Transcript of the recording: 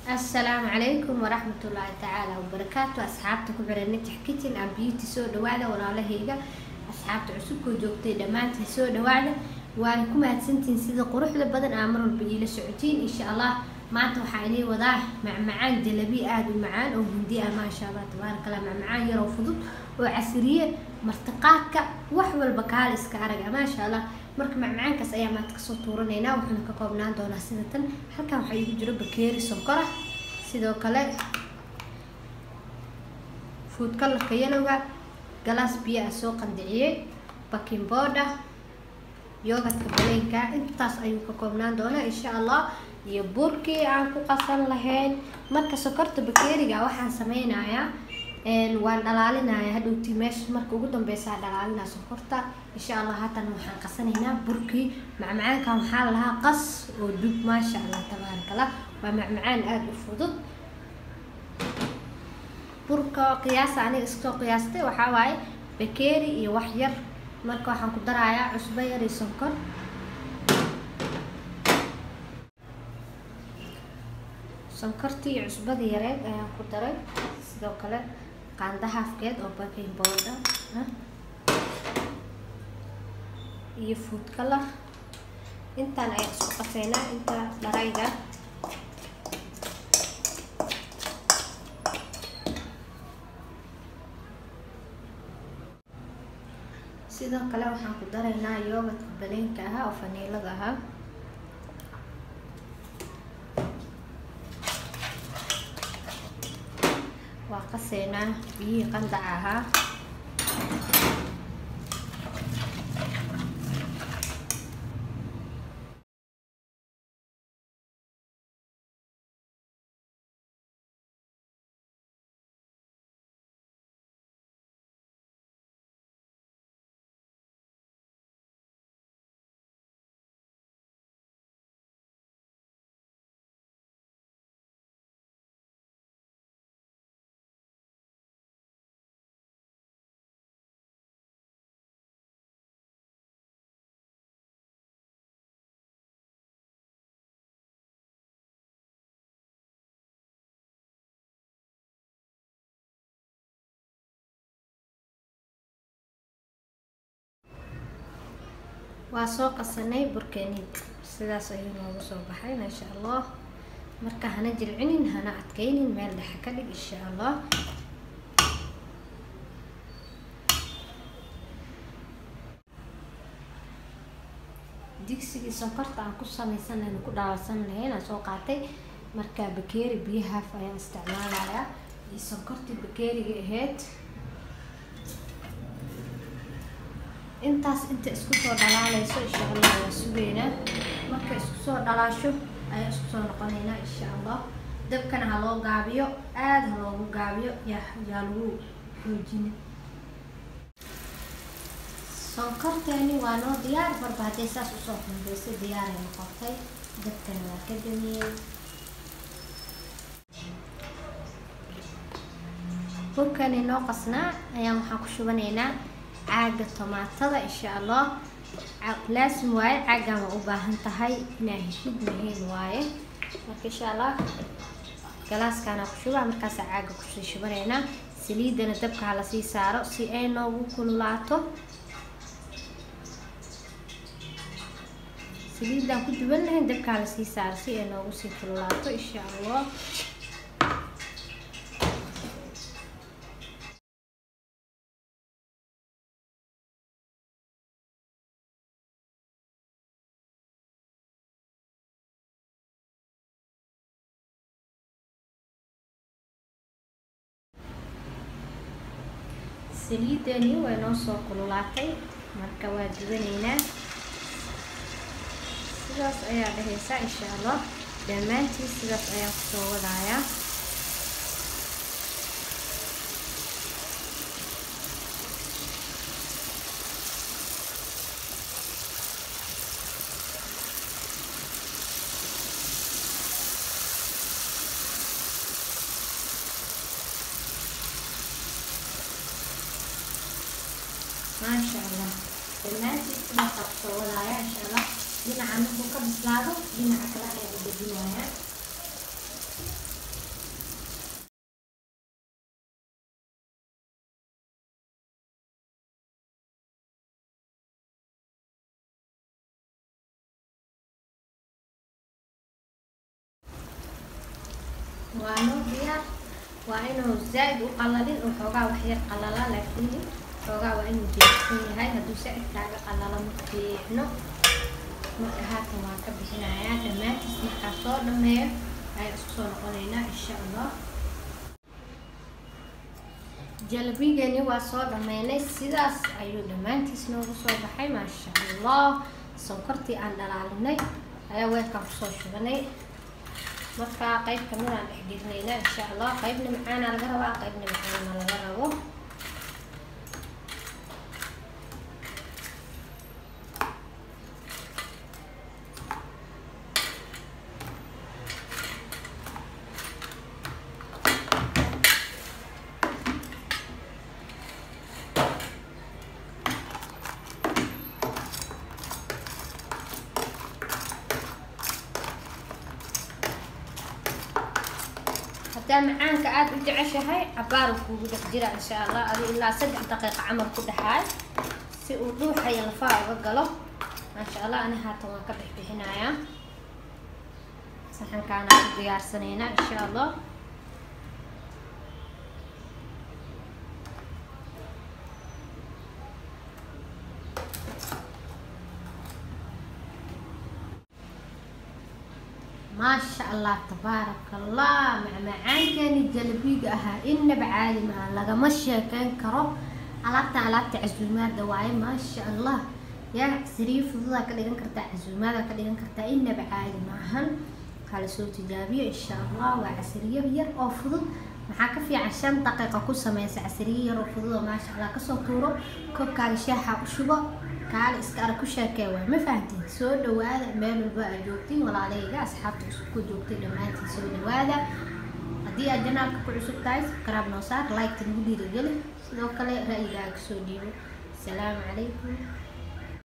asalaamu calaykum waraxmatullaahi tacaala wabarakaatu asxaabta ku xiran najax kitchen and beauty soo dhawaada walaalahayga asxaabta cusubkoo joogtay dhammaantiin soo dhawaada waana ku mahadsantihiin sida quruxda badan aa mar walba iila socotiin insha allah maanta waxaa inay wadaa macmacaan jalabi aada u macaan oo hindi ah maasha allah tabaaraka allah macmacaan yaroo fudud oo casriye martiqaadka wax walba kaala iska araga maasha allah marka macmacaankaas ayaa maanta kasoo tuuranaynaa wuxuuna ka koobnaan doonaa sida tan halkan waxaa iigu jiro bakeeri sonkora sidoo kale food colorka yalowga galaas biyo ah soo qandiciyey baking booda yogadka baleenka intaas ayuu ka koobnaan doonaa insha allah iyo burkii aan ku qasan lahayn marka sokorta bakeeriga waxaan sameynayaa waan dhalaalinaya hadhowtii meesha marka ugu dambeysa dhalaalinaa sokorta insha allah haatan waxaan qasanaynaa burkii macmacaankan waxaa lahaa qas oo dub maasha allah tabaaraka allah waa macmacaan aada u fudud burka qiyaasa aniga iskasoo qiyaastay waxaa waaye bakeeri iyo wax yar marka waxaan ku darayaa cusbo yar iyo sonkor sonkortii iyo cusbadii yareed ayaan ku daray sidoo kale qaanda haafkeed oo baking bowda iyo food color intaan ayaan isku qaseynaa inta dharayga sidoo kale waxaan ku daraynaa yoogadka baleenka ahaa oo faniilada ahaa waa qaseynaa biyihii qandaca ahaa waa soo qasanay burkeenid sidaas ayuu noogu soo baxay maasha allah marka hana jilcinin hana adkaynin meel dhexe ka dhig insha allah digsigii sonkorta aan ku samaysan lahayn ku dhaawacsan lahayn aan soo qaatay marka bakeeri biyahaaf ayaan isticmaalayaa iyo sonkortii bakeeriga ahayd intaas inta isku soo dhalaaleyso insha allah waa sugeynaa marka isku soo dhalaasho ayaa isku soo noqoneynaa insha allah dabkana ha loo gaabiyo aada ha loogu gaabiyo yaa yaa lagu xoojina sonkorteeni waa noo diyaar marba hadday saas usoo xumbeysay diyaaray noqotay dabkana waa ka damiyey burkani noo qasnaa ayaan waxaan ku shubanaynaa caaga tomaatada insha allah laasim waaye caagan waa u baahan tahay inaa heshid mahayn waaye marka insha allah galaaskaana ku shubaa markaasa caaga kusii shubanaynaa saliidana dabka ha lasii saaro si ay noogu kululaato saliidaan ku duwan lahayn dabka ha lasii saaro si ay noogu sii kululaato insha allah saliidani way noo soo kululaatay marka waa dubanaynaa sidaas ayaa dhahaysaa insha allah dhammaantii sidaas ayaan kusoo wadayaa maasha allah dhammaantiis sidaasa kusoo wadaaya insha allah dhinaca markuu ka bislaado dhinaca kale ayaa u dejinayaa waa noo diyaar waa inuu zaa-id u qalalin oo xoogaa waxyar qalala laakiin xoogaa waa inuu jeedsan yahay hadduu saa-id kaaga qalalo ma fiicno marka haatan waan ka bixinayaa dhammaantiis markaa soo dhameeyo ayaan isku soo noqonaynaa insha allah jalbigani waa soo dhameynay sidaas ayuu dhammaantiis noogu soo baxay maasha allah sonkortii aan dhalaalinay ayaa weelkaan kusoo shubanay markaa qayb kamid aan dhexgelinaynaa insha allah qaybna macaana laga rabaa qaybna macaana laga rabo hadaa macaanka aada u jeceshahay cabaar kuugu dhex jira insha allah adi ilaa saddex daqiiqa camal ku dhexaay si uu dhuuxaya lafaha uga galo maasha allah ani haatan waan ka bixbixinayaa saxankaana ku diyaarsanaynaa insha allah maasha allah tabaaraka allah macmacaankani jalabiga ahaa inaba caadi maha lagama sheekeyn karo alaabtan alaabta casuumaada waaye maasha allah yaa siriir fududaa ka dhigan kartaa casuumaada ka dhigan kartaa inaba caadi maahan kala soo tijaabiyo insha allah waa casriyo yar oo fudud maxaa ka fiican shan daqiiqa ku sameysa casriyo yar oo fudud oo maasha allah kasoo tuuro koobkaaga shaaxa u shubo kaale iska arag ku sheekee waay ma fahamtiin soo dhawaada meel walba aad joogtiin walaalahayga asxaabta cusub ku joogtay dhammaantiin soo dhawaada haddii aad janaalka ku cusub tahay subscribe noo saar like-ta nagu dhiirigeli sidoo kale ra'yigaaga soo dhiibo asalaamu calaykum